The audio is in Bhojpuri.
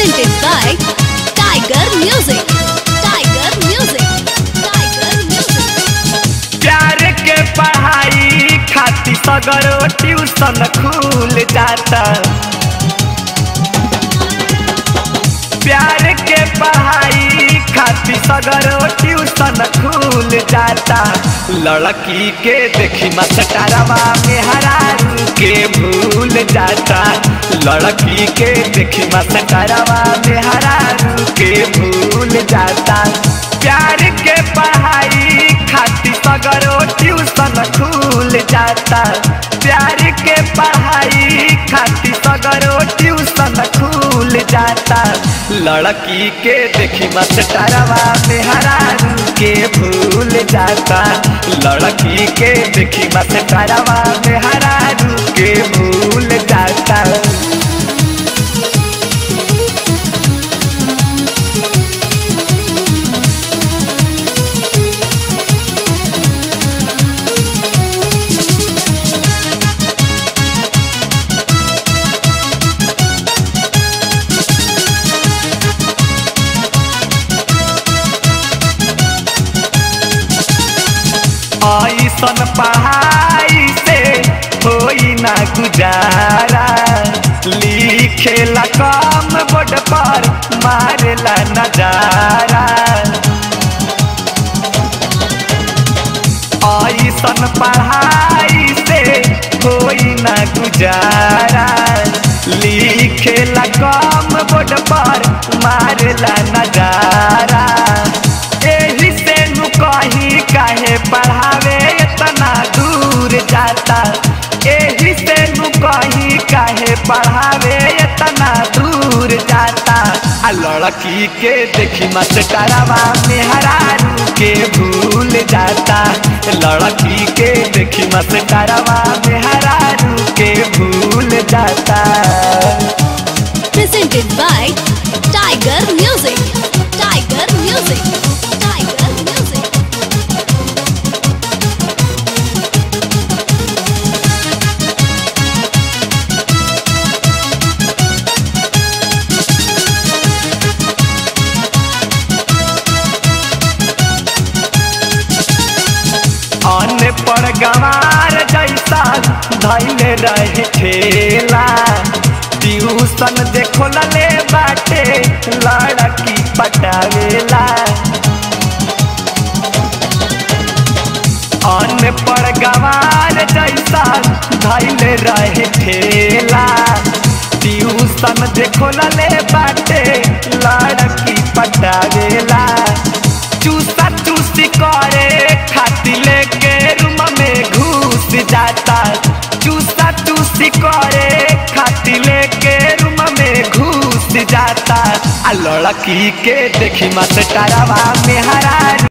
presented by Tiger Music. Tiger Music. Tiger Music. प्यार के पढ़ाई खातिर सगरो ट्यूशन खुल जाता प्यार के पढ़ाई खातिर सगरो ट्यूशन खुल जाता लड़की के देखी मस्टरवा में हरारू के भूल जाता लड़की के देखी मस्टरवा में हरारू के भूल जाता प्यार के पढ़ाई खातिर सगरो ट्यूशन खुल जाता प्यार के पढ़ाई खातिर सगरो ट्यूशन खुल जाता लड़की के देखी मस्टरवा में हरारू के भूल जाता लड़की के देखी मस्टरवा में हरारू के भूल जाता ऐसन पढ़ाई से होई ना गुजारा लिखेला कम बोर्ड पर मारेला नजारा ऐसन पढ़ाई से होई ना गुजारा लिखेला कम बोर्ड पर मारेला नजारा एही से नु कहीं काहे पढ़ावे इतना दूर जाता एही से नु कहीं काहे पढ़ावे इतना दूर जाता आ लड़की के देखी मस्टरवा में हरारू के भूल जाता लड़की के देखी मस्टरवा में हरारू के भूल जाता Presented by Tiger Music. Tiger Music. Tiger Music. अन पर गंवार जैसा धैले रहे ठेला ट्यूशन देखो लले बाटे लड़की पटावेला अन पर गंवार जैसा धैले रहे ठेला ट्यूशन देखो लले बाटे लड़की पटावेला चूसा चूसी करे खाती लेके रूम में घुस जाता चूसा चूसी करे खाती लेके रूम में घुस जाता आ लड़की के देखी मस्टरवा में हरा